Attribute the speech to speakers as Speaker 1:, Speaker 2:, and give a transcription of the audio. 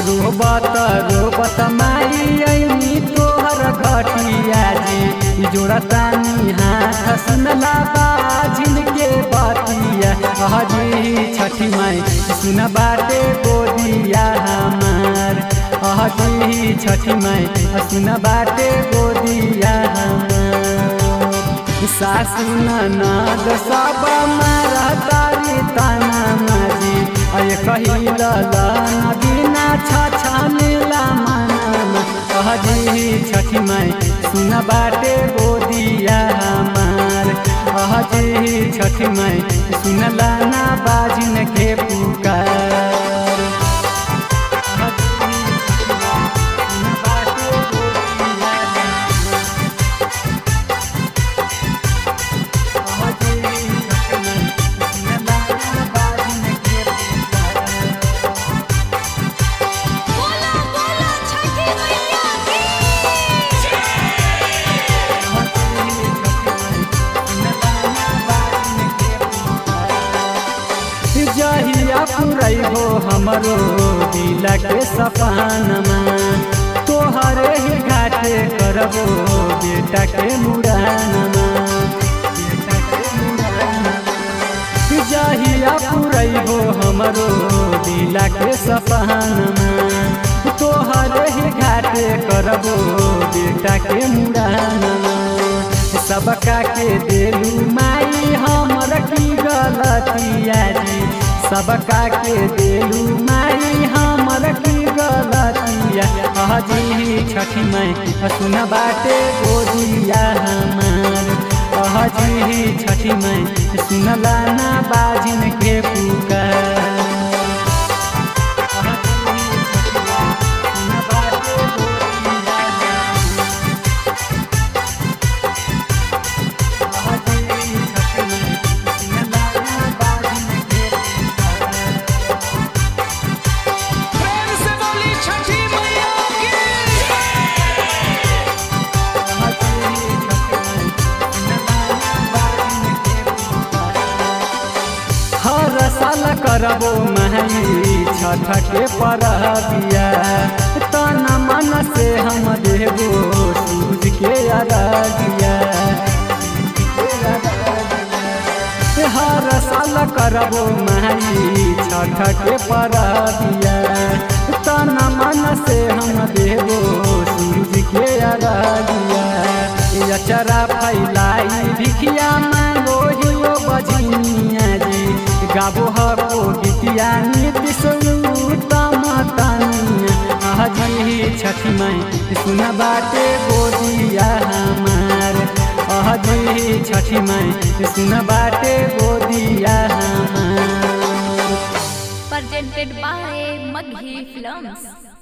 Speaker 1: रोबत रोबत माई ऐनी तोहर घटिया जी जोड़ा तानी हाथ सुनला बाजिन के बतिया अहजी छठी माई सुन बाटे गोदिया हमार अहजी छठी माई सुन बाटे गोदिया हमार सासु ननद सब मारा तारी ताना माजी अय कहिल बिना छछनेला मनन अहजी छठी माई सुन बाटे गोदिया हमार अहजी छठी माई सुनला ना बाजिन के पुकार
Speaker 2: बोला बोला छठी मैया की
Speaker 1: जहिया पुरैबो हमरो दिल के सपनमा तोहरे ही घाटे करबो बेटा के मुड़ानमा जहिया पुरैबो हमरो दिल के सपनमा तोहरे ही घाटे करबो बेटा के मुड़ानमा सबका के देलू माई हमर की गलतिया जी सबका के देलू माई हमर की गलतिया अहजी छठी माई सुन बाटे गोदिया हमार अहजी छठी माई सुनला ना बाजिन के पुकार
Speaker 3: प्रेम से बोली छठी मैया की
Speaker 1: हर साल करबो महई छठ के परबिया तन मन से हम देबो सूझ के अरगिया हर साल करबो महई छठ के परबिया तन मन से हम देबो सूझ के अरगिया अचरा फैलाई भिखिया मांगो हियो बजनिया जी गाबो हको गीतिया नीति उत्तम तनिया अहजी छठी माई सुन बाटे गोदिया हमार अहजी छठी माई सुन बाटे गोदिया हमार
Speaker 2: presented by Maghi Films